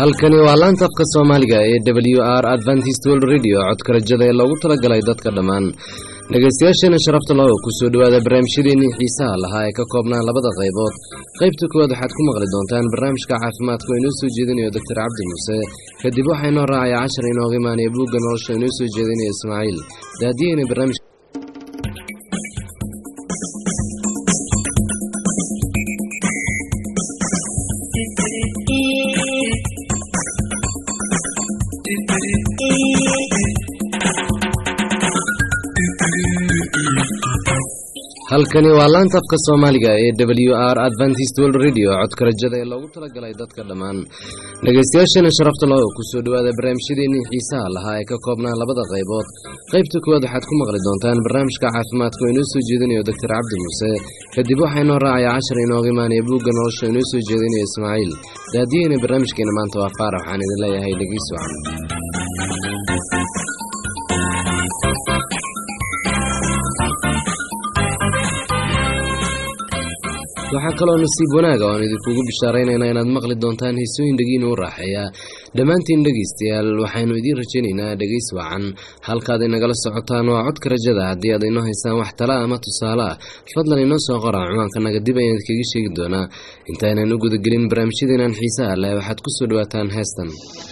halkani waa laanta afka soomaaliga ee w r adventist world radio codka rajada ee loogu talagalay dadka dhammaan dhegaystayaasheena sharafta laho kusoo dhowaada barnaamijyadeennii xiisaha lahaa ee ka koobnaa labada qaybood qaybta koowaad waxaad ku maqli doontaan barnaamijka caafimaadka oo inoo soo jeedinayo doctor cabdi muuse kadib waxaa inoo raacaya cashar inooga imaanaya buugga nolosha inoo soo jeedinaya ismaaciil daadiyeyna barnaamij halkani waa laanta afka soomaaliga ee w r adventist world radio codka rajada ee loogu talagalay dadka dhammaan dhegaystayaasheena sharafta laho kusoo dhowaada barnaamijyadeennii xiisaha lahaa ee ka koobnaa labada qaybood qaybta koowaad waxaad ku maqli doontaan barnaamijka caafimaadka oo inoo soo jeedinayo doctor cabdi muuse kadib waxaa inoo raacaya cashar inooga imaanaya buugga nolosha inoo soo jeedinaya ismaaciil daadiyeyna barnaamijkeena maanta waa faarax waxaan idin leeyahay dhegiis wacan waxaa kaloo nasiib wanaaga oan idinkugu bishaaraynaynaa inaad maqli doontaan heesooyin dhegiina u raaxeeya dhammaantiin dhegaystayaal waxaynu idiin rajaynaynaa dhegays wacan halkaad inagala socotaan waa codka rajada haddii aad inoo haysaan wax tala ama tusaale ah fadlan inoo soo qora ciwaankanaga dib ayaan idkaga sheegi doonaa intaynan u gudagelin barnaamijyadeenan xiisaha leh waxaad ku soo dhowaataan heestan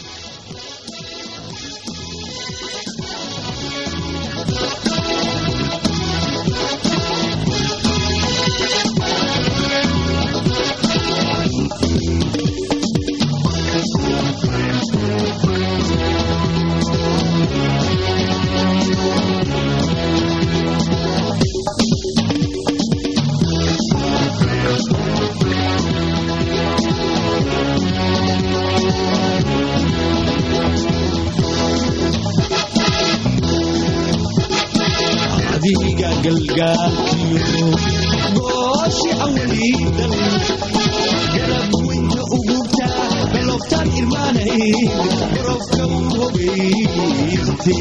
gooshi awliidan garab weynta ugubta galoftaan irmaanay garofka u hogayste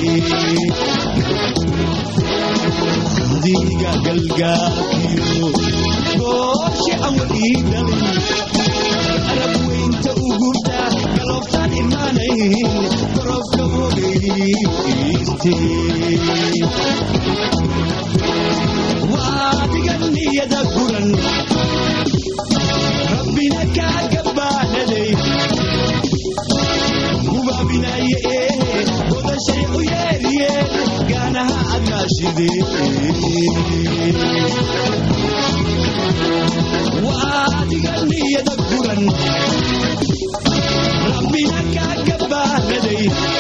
adiga galgaakiyo gooshi awliidan garab weynta ugubta galoftaan irmaanay garofka u hogayste waadiganiyada guran rabbina kaaga baanaday hubaabinaye ee godashay u yeeriye gaanaha admaashide waadiganiyada guran rabbina kaaga baanaday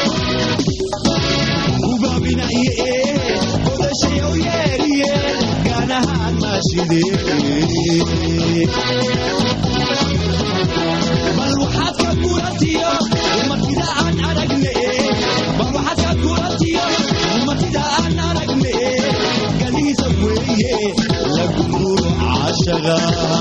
hubaabinaye ee godashay u yeeriye bal waxaad ka guratiyo umatida aan aragne bal waxaad ka guratiyo umatida aan aragne galiisa weeye lagumuro caashaga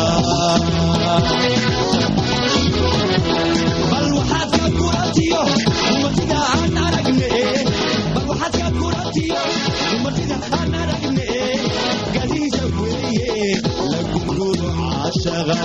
bal waxaad ka guratiyo umatida aan aragne bal waxaad ka guratiyo umatida aan aragne galiisa weeye lagumuro caashaga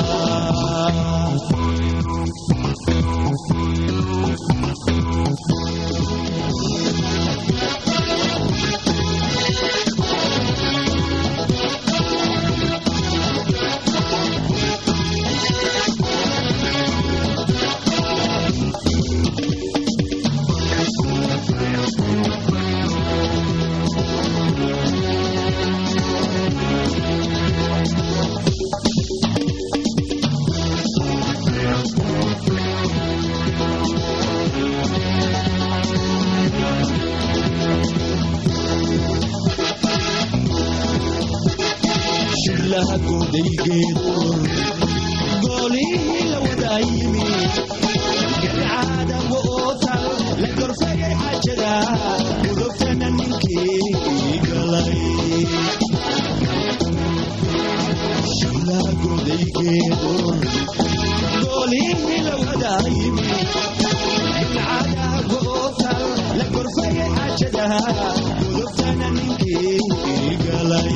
shilaha goodaygeedo goolihii la wadaa yimi garcaada wootal la gorfayay xajada gudubtana ninkii galay shilaha goodaygeedo goolihii la wadaa yimi garcaada wootal la gorfayay xajada gudubtana ninkii galay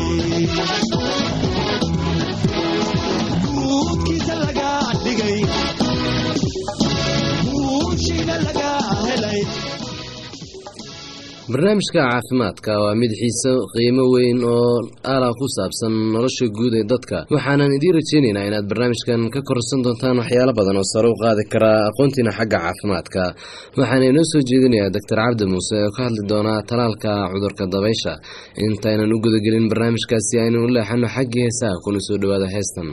barnaamijka caafimaadka waa mid xiise qiimo weyn oo ala ku saabsan nolosha guud ee dadka waxaanan idiin rajeynaynaa inaad barnaamijkan ka korsan doontaan waxyaalo badan oo sare u qaadi karaa aqoontiina xagga caafimaadka waxaana inoo soo jeedinayaa doctor cabdi muuse oo ka hadli doonaa talaalka cudurka dabaysha intaynan u gudagelin barnaamijkaasi aynu u leexano xaggii heesaha kuna soo dhowaada heestan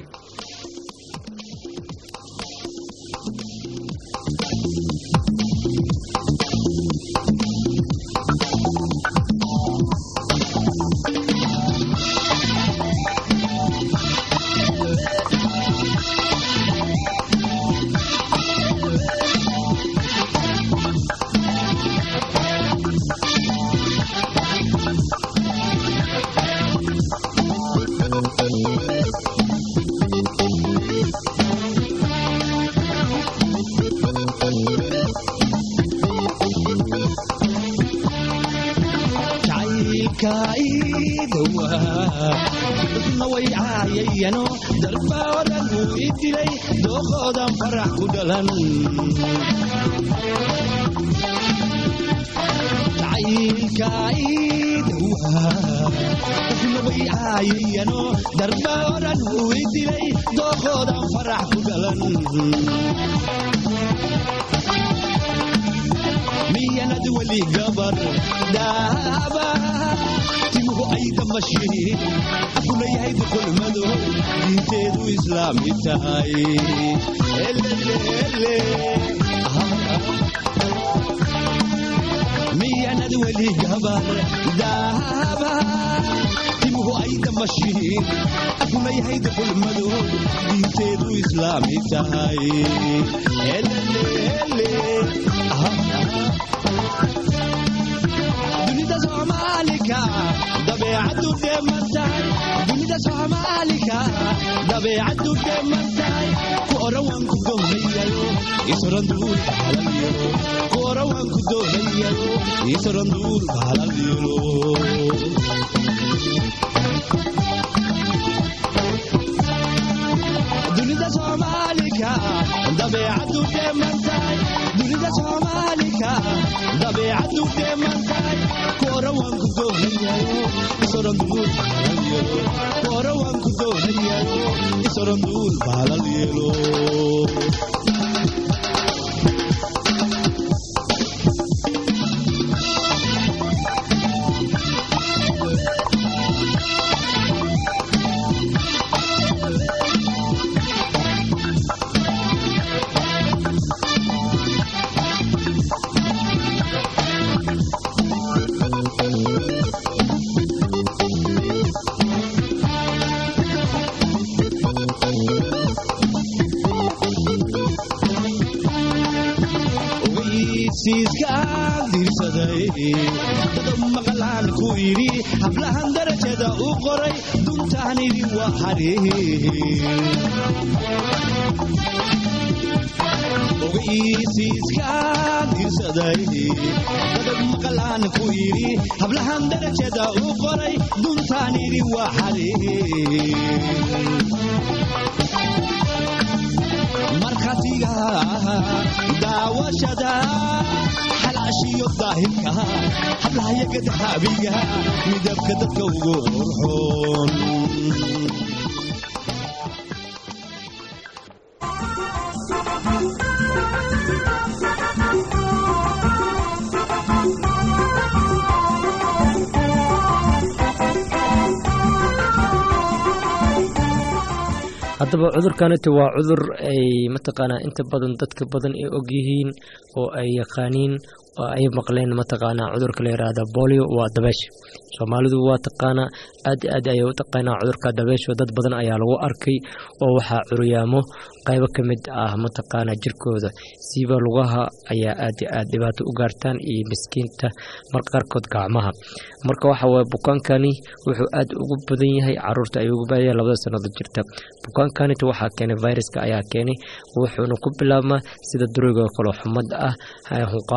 dadna way caayayano darbaa odhan wuu i dilay dooqoodan farax ku dhalan dadna way caayayano darbaa odhan wuu i dilay dooqoodan farax ku dhalan miyanad weli gabar daaba timuhu ay damashiin afuna yahay dukulmado diinteedu islaami tahay miyanad weli gabar daaba timuhu ay damashiin afuna yahay dukulmado diinteedu islaami tahay dunida soomaalika dabeecadu dheemantahay dunida soomaalika dabeecadu dheemantahay ku oran waan ku doonayayo isoran duul bahalal yelo ku oran waan ku doonayayo isoran duul bahalal yelo dunida soomaalika dabeecadu dheemantahay dunida soomaalika dabeecadu dheemantahay koora waan ku doonayayo isoran duul baalal yelo koora waan ku doonayayo isoran duul baalal yelo dado maqlaan ku yidhi hablahan darajada u qoray duntaanidi waa ogeysiiskaan dirsaday dado maqlaan ku yidhi hablahan darajada u qoray duntaanidi waa xaree markhaatiga daawashada xalaashiyo daahirka hablahayaga daxaabiga midabka dadka ugu qorxoon haddaba cudurkaniti waa cudur ay mataqaanaa inta badan dadka badan ay og yihiin oo ay yaqaaniin oo ay maqleen mataqaanaa cudurka la yiraahda bolio waa dabeesha soomaalidu waa taqaanaa aad aad ayay u taqaanaa cudurka dabeesha dad badan ayaa lagu arkay oo waxaa curyaamo qaybo ka mid ah mataqaanaa jirkooda siiba lugaha ayaa aad aad dhibaato u gaartaan iyo miskiinta marka qaarkood gacmaha marka waxa waye bukaankani wuxuu aad ugu badan yahay caruurta ayuu ugu badan yahay labada sannadood jirta bukaankanita waxaa keenay viruska ayaa keenay wuxuuna ku bilaabmaa sida dureyga kaloo xumad ah hunqaaco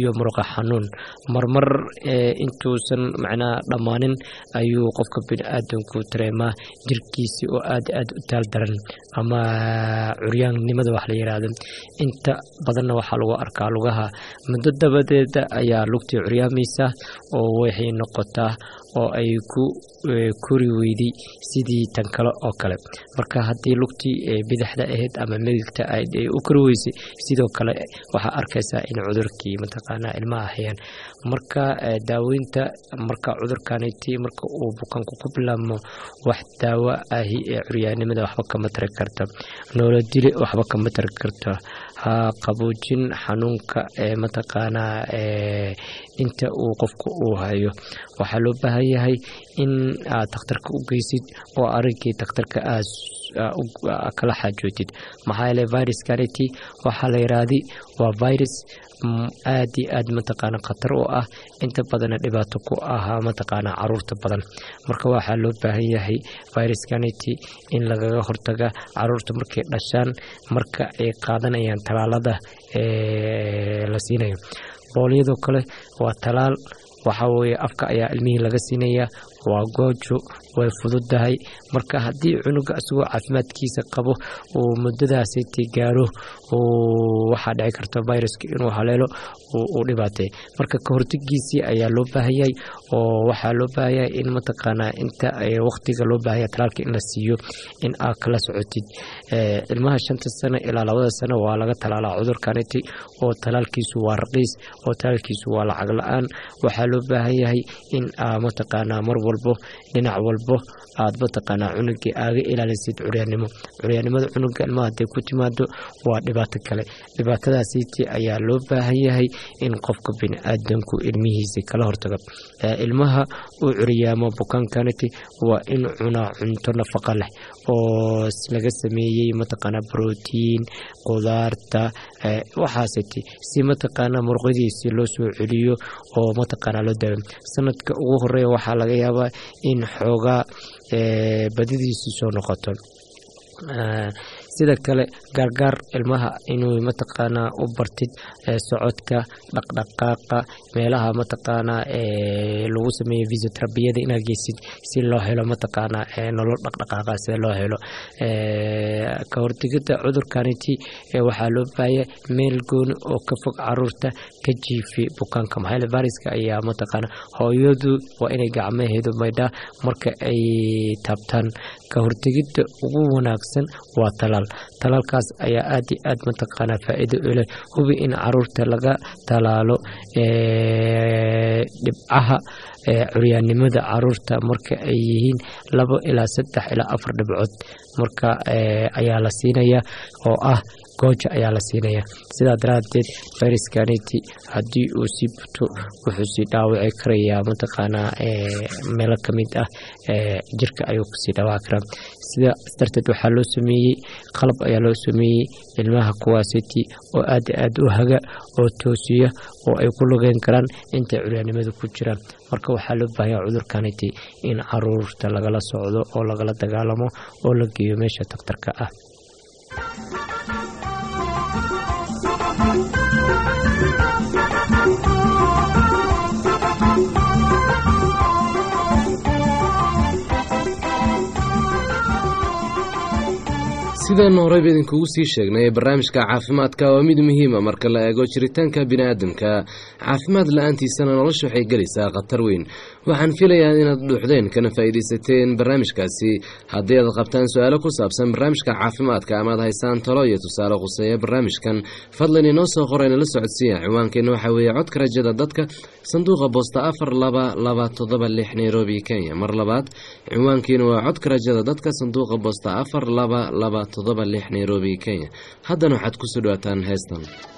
iyo muruqa xanuun marmar intuusan macnaha dhammaanin ayuu qofka bini-aadanku dareemaa jirkiisi oo aad aad u taal daran ama curyaannimada wax la yiraahdo inta badanna waxaa lagu arkaa lugaha muddo dabadeeda ayaa lugtii curyaamaysa oo waxay noqotaa oo ay ku kori weyday sidii tan kale oo kale marka haddii lugtii bidixda ahayd ama midigta ahayd ay u kori weysay sidoo kale waxaa arkaysaa in cudurkii mataqaanaa ilmaha hayaan marka daaweynta marka cudurkaniti marka uu bukaanku ku bilaabmo wax daawo ahi ee curyaanimada waxba kama tari karta noolodile waxba kama tari karta ha qaboojin xanuunka ee mataqaanaa inta uu qofku uu hayo waxaa loo baahan yahay in aad takhtarka u geysid oo arinkii takhtarka aad kala xaajootid maxaa yeele viruskaniti waxaa la yiraahdi waa virus aad iyo aad mataqaana khatar u ah inta badana dhibaato ku ahaa mataqaana caruurta badan marka waxaa loo baahan yahay viruskaniti in lagaga hortaga caruurta markay dhashaan marka ay qaadanayaan talaalada la siinayo boolyadoo kale waa talaal waxaa weeye afka ayaa ilmihii laga siinayaa waa goojo way fududahay marka haddii cunuga isagoo caafimaadkiisa qabo uu muddadaasiti gaaro waxaa dhici karta viruska inuu haleelo uu dhibaatay marka kahortagiisii ayaa loo baahanyay oo waxaa loo baahanyahay in mataqaanaa inta waqtiga loo baahanya talaalka in la siiyo in aad kala socotid ilmaha shanta sano ilaa labada sano waa laga talaalaa cudurkaniti oo talaalkiisu waa raqiis oo talaalkiisu waa lacag la-aan waxaa loo baahan yahay in aa mataqaanaa mar walbo dhinac walbo aad mataqaanaa cunugii aaga ilaalisid curyaannimo curyaannimada cunuga ilmaha haday ku timaado waa dhibaato kale dhibaatadaasiiti ayaa loo baahan yahay in qofka bini-aadanku ilmihiisi kala hortago ilmaha uu curyaamo bukaankaniti waa in cunaa cunto nafaqa leh oo laga sameeyey mataqaanaa brotiin qudaarta waxaasiti si mataqaanaa murqadiisi loo soo celiyo oo mataqaanaa loo daawo sanadka ugu horeeya waxaa laga yaabaa in xoogaa badidiisi soo noqoto sida kale gaargaar ilmaha inuu mataqaanaa u bartid socodka dhaqdhaqaaqa meelaha mataqaanaa lagu sameeyo fisioterabiyada inaad geysid si loo helo mataqaanaa nolol dhaqdhaqaaqa sida loo helo ka hortegida cudurkaniti waxaa loo baahaya meel gooni oo ka fog caruurta ka jiifi bukaanka maxaa variska ayaa mataqaanaa hooyadu waa inay gacmaheedu maydhaa marka ay taabtaan ka hortegida ugu wanaagsan waa talaal talaalkaas ayaa aad iyo aad mataqaanaa faa-iido u leh hubi in caruurta laga talaalo dhibcaha curyaannimada caruurta marka ay yihiin labo ilaa saddex ilaa afar dhibcood marka ayaa la siinaya oo ah gooja ayaa la siinaya sidaa daraadeed fariskaniti haddii uu sii buto wuxuu sii dhaawici karayaa mataqaanaa meelo kamid ah jirka ayuu kusii dhawaaci karaa sida darteed waxaa loo sameeyey qalab ayaa loo sameeyey ilmaha kuwaasiti oo aad aad u haga oo toosiya oo ay ku lugeyn karaan intay curyaannimada ku jiraan marka waxaa loo baahanya cudurkaniti in caruurta lagala socdo oo lagala dagaalamo oo la geeyo meesha daktarka ah sidaan horeyba idinkugu sii sheegnay barnaamijka caafimaadka waa mid muhiima marka la eego jiritaanka biniaadamka caafimaad la-aantiisana nolosha waxay gelaysaa khatar weyn waxaan filayaa inaad dhuuxdeen kana faa'iidaysateen barnaamijkaasi haddii aad qabtaan su-aalo ku saabsan barnaamijka caafimaadka amaad haysaan talo iyo tusaale khuseeya barnaamijkan fadlan inoo soo qorayna la socodsiiya ciwaankeenna waxaa weeye codka rajada dadka sanduuqa boosta afar laba laba toddoba lix nairobi kenya mar labaad ciwaankiina waa codka rajada dadka sanduuqa boosta afar laba laba toddoba lix nairobi kenya haddana waxaad kusoo dhawaataan heestan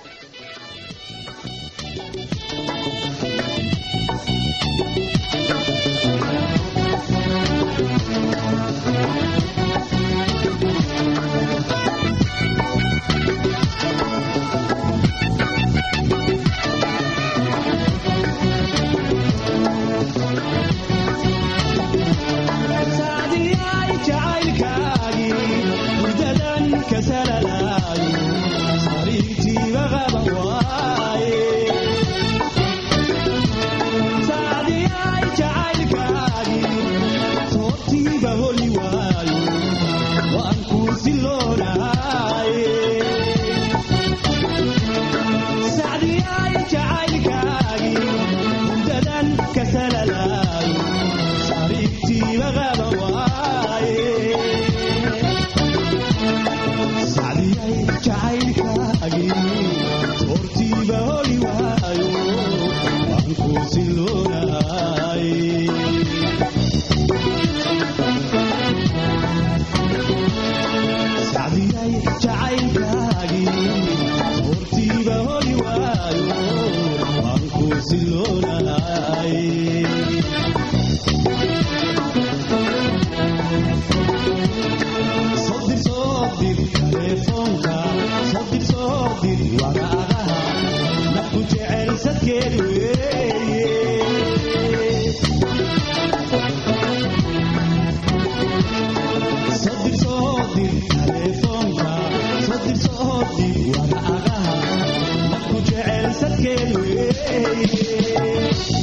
saadiyay jacaylkaagii murdadan ka salalaayo sariirtii baqa jacaylkaagii hortiiba holi waayo waan ku siloonaay sacdiyay jacaylkaagii hortiiba holi waayo waan ku siloonaay sodir sodir telefoonka sodir sodir waraaqaha nafku jecel sadkeed weeye sodir sodir telefoonka sodir sodir waraaqaha nafku jecel sadkeed weeye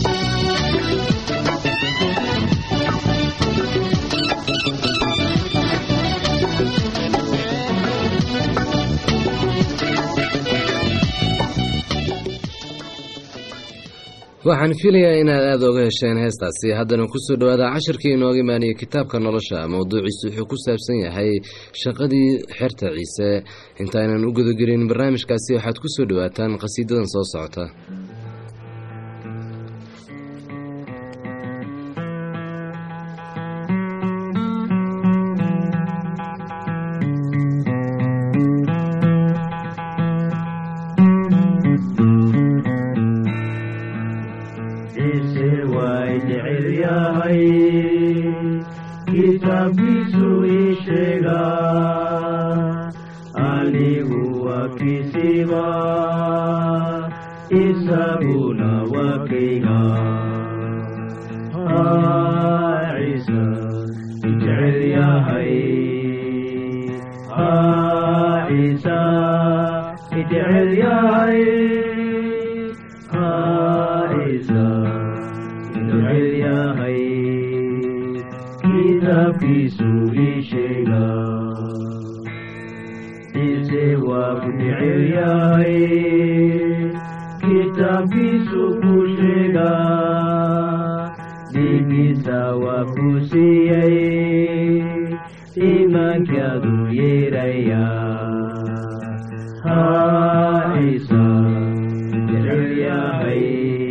waxaan filayaa inaad aada oga hesheen heestaasi haddana kusoo dhowaada cashirkii inooga imaaniyay kitaabka nolosha mowduuciisu wuxuu ku saabsan yahay shaqadii xerta ciise intaanan u gudagelin barnaamijkaasi waxaad kusoo dhowaataan qhasiidadan soo socota ciise way jecel yahay kitaabkiisu ii sheega anigu waa kisiba isaguna waa kayga Ah, ciise i jecel yahay Ah, ciise i jecel yahay Ah, ciise jecel yahay kitaabkiisu ii sheega ciise waa ku jecel yahay kitaabkiisu ku sheega dhiiggiisa waa ku siiyey iimaankaadu yeeraya haa ciise jecel yahay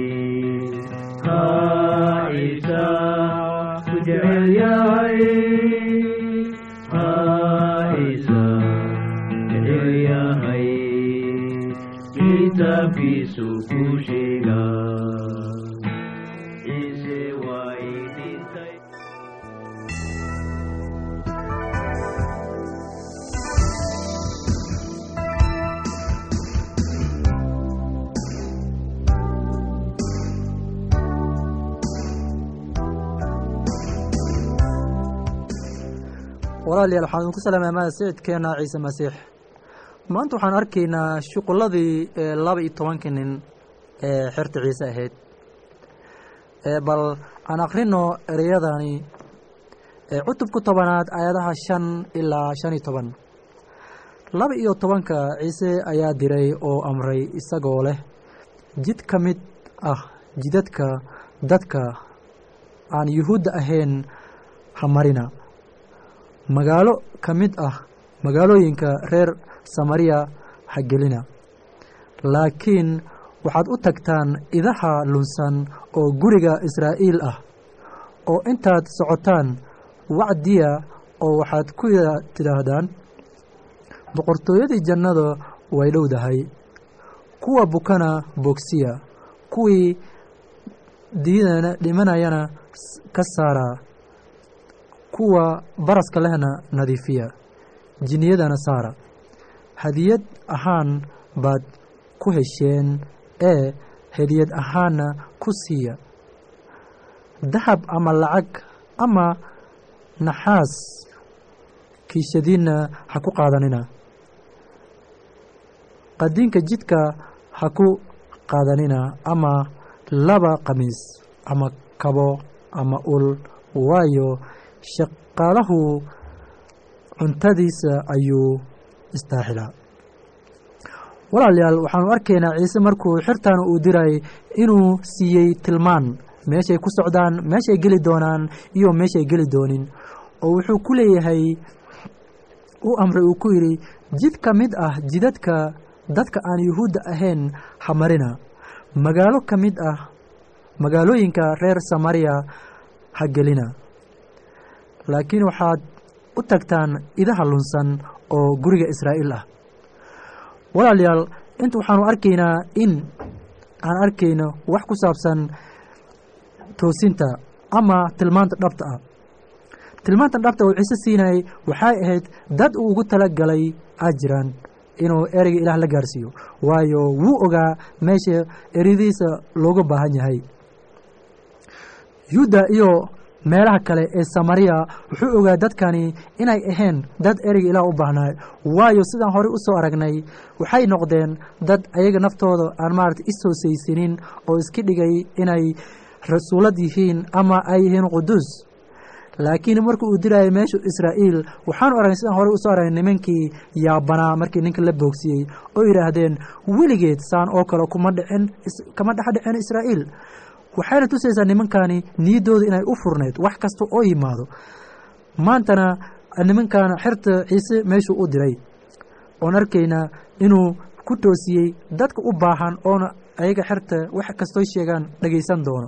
haa ciise ku jecel yahay haa ciise jecel yahay kitaabkiisu ku sheega ciise waa ii dhintay walaalayaal waxaan idinku salaamay amaada sayidkeena ciise masiix maanta waxaan arkaynaa shuqulladii ee laba iyo tobankii nin ee xerta ciise ahayd ee bal aan akhrino ereyadani ee cutubka tobanaad aayadaha shan ilaa shan iyo toban laba iyo tobanka ciise ayaa diray oo amray isagoo leh jid ka mid ah jidadka dadka aan yuhuudda ahayn ha marina magaalo ka mid ah magaalooyinka reer samariya ha gelina laakiin waxaad u tagtaan idaha lunsan oo guriga israa'iil ah oo intaad socotaan wacdiya oo waxaad ku tidhaahdaan boqortooyadii jannada way dhowdahay kuwa bukana bogsiya kuwii diidana dhimanayana ka saaraa kuwa baraska lehna nadiifiya jinniyadana saara hadiyad ahaan baad ku hesheen ee hadiyad ahaanna ku siiya dahab ama lacag ama naxaas kiishadiinna ha ku qaadanina qadiinka jidka ha ku qaadanina ama laba qamiis ama kabo ama ul waayo shaqaalahu cuntadiisa ayuu istaaxilaa walaalayaal waxaanu arkaynaa ciise markuu xirtan uu diray inuu siiyey tilmaan meeshay ku socdaan meeshay geli doonaan iyo meeshay geli doonin oo wuxuu ku leeyahay u amray uu ku yidhi jid ka mid ah jidadka dadka aan yuhuudda ahayn hamarina magaalo ka mid ah magaalooyinka reer samariya ha gelina laakiin waxaad u tagtaan idaha lunsan oo guriga israa'iil ah walaalayaal inta waxaanu arkaynaa in aan arkayno wax ku saabsan toosinta ama tilmaanta dhabta ah tilmaantan dhabta uu ciise siinayay waxay ahayd dad uu ugu tala galay aa jiraan inuu ereyga ilaah la gaarsiiyo waayo wuu ogaa meesha ereyadiisa looga baahan yahay yuda iyo meelaha kale ee samariya wuxuu ogaa dadkani inay ahayn dad ereyga ilaah u baahnaay waayo sidaan horey u soo aragnay waxay noqdeen dad ayaga naftooda aan maarata ishoosaysanin oo iska dhigay inay rasuulad yihiin ama ay yihiin quduus laakiin markii uu dirayay meeshu israa'iil waxaanu aragnay sidaan horey usoo aragnay nimankii yaabanaa markii ninka la boogsiyey oo yidhaahdeen weligeed saan oo kale kuma dhicin kama dhex dhicin israa'iil waxayna tusaysaa nimankani niyaddooda inay u furnayd wax kasta oo yimaado maantana nimankan xerta ciise meeshuu u diray oon arkaynaa inuu ku toosiyey dadka u baahan oona ayaga xerta wax kastoo sheegaan dhagaysan doono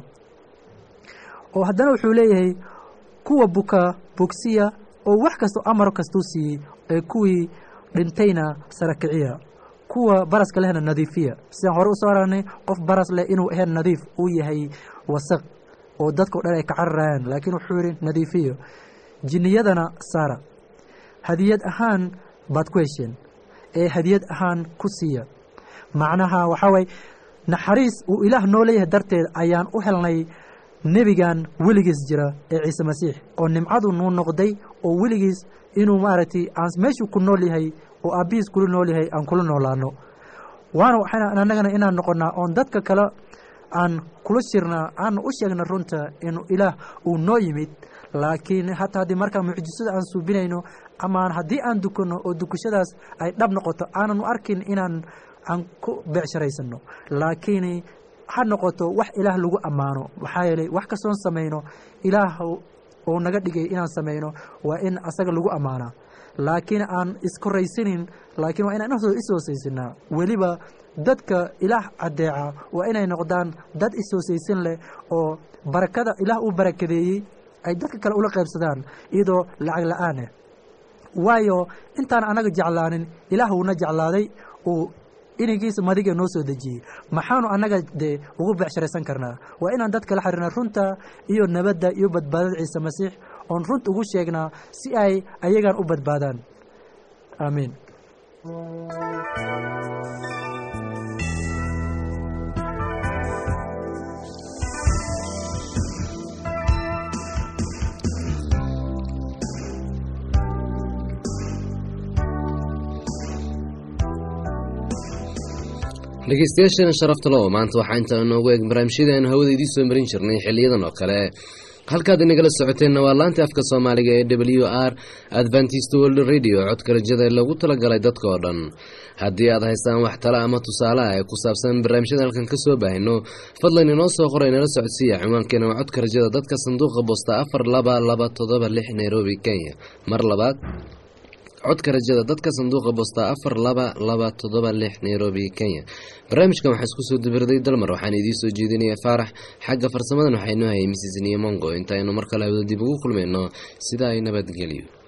oo haddana wuxuu leeyahay kuwa buka bogsiya oo wax kastoo amar kastuu siiyey ee kuwii dhintayna sarakiciya kuwa baraska lehna nadiifiya sidaan hore usoo aragnay qof baras leh inuu ahayn nadiif uu yahay wasaq oo dadkao dhan ay ka cararayaan laakiin wuxuu yidhi nadiifiyo jinniyadana saara hadiyad ahaan baad ku hesheen ee hadiyad ahaan ku siiya macnaha waxaa waye naxariis uu ilaah noo leeyahay darteed ayaan u helnay nebigan weligiis jira ee ciise masiix oo nimcadu nuu noqday oo weligiis inuu maaragtay aan meeshuu ku nool yahay oo aabbihiis kula nool yahay aan kula noolaano waana waxayna annagana inaan noqonnaa oon dadka kale aan kula shirnaa aan u sheegna runta inuu ilaah uu noo yimid laakiin hataa haddii markaa mucjisada aan suubinayno ama haddii aan dukanno oo dukashadaas ay dhab noqoto aanan u arkin inaan aan ku beecsharaysano laakiin ha noqoto wax ilaah lagu ammaano maxaa yeelay wax kastoon samayno ilaah oo naga dhigay inaan samayno waa in asaga lagu ammaanaa laakiin aan iskoraysanin laakiin waa inaan ishoosaysanaa weliba dadka ilaah caddeeca waa inay noqdaan dad ishoosaysan leh oo barakada ilaah uu barakadeeyey ay dadka kale ula qaybsadaan iyadoo lacag la-aaneh waayo intaan anaga jeclaanin ilaah wuuna jeclaaday uu inigiisa madiga noo soo dejiyey maxaanu annaga dee ugu becsharaysan karnaa waa inaan dadka la xiriirna runta iyo nabadda iyo badbaadada ciise masiix oon runta ugu sheegnaa si ay ayagan u badbaadaan aamiin dhegeystayaashana sharafta lo maanta waxaa intaa noogu eeg barnaamijyadaan hawada idiin soo marin jirnay xiliyadan oo kale halkaad inagala socoteenna waa laanta afka soomaaliga ee w r adventist world radio codka rajada loogu talagalay dadka oo dhan haddii aad haystaan wax tale ama tusaale ah ee ku saabsan barnaamijyada halkan ka soo baahino fadlan inoo soo qoray nala socodsiiya ciwaankeena waa codka rajada dadka sanduuqa boosta afar laba laba todoba lix nairobi kenya mar labaad codka rajada dadka sanduuqa boosta afar laba laba todoba lix nairobi kenya barnaamijkan waxaa isku soo dibirday dalmar waxaan idiin soo jeedinaya faarax xagga farsamadan waxaa inoo hayay mrs niyamongo intaaynu mar kale hawda dib ugu kulmayno sidaa ay nabadgelyo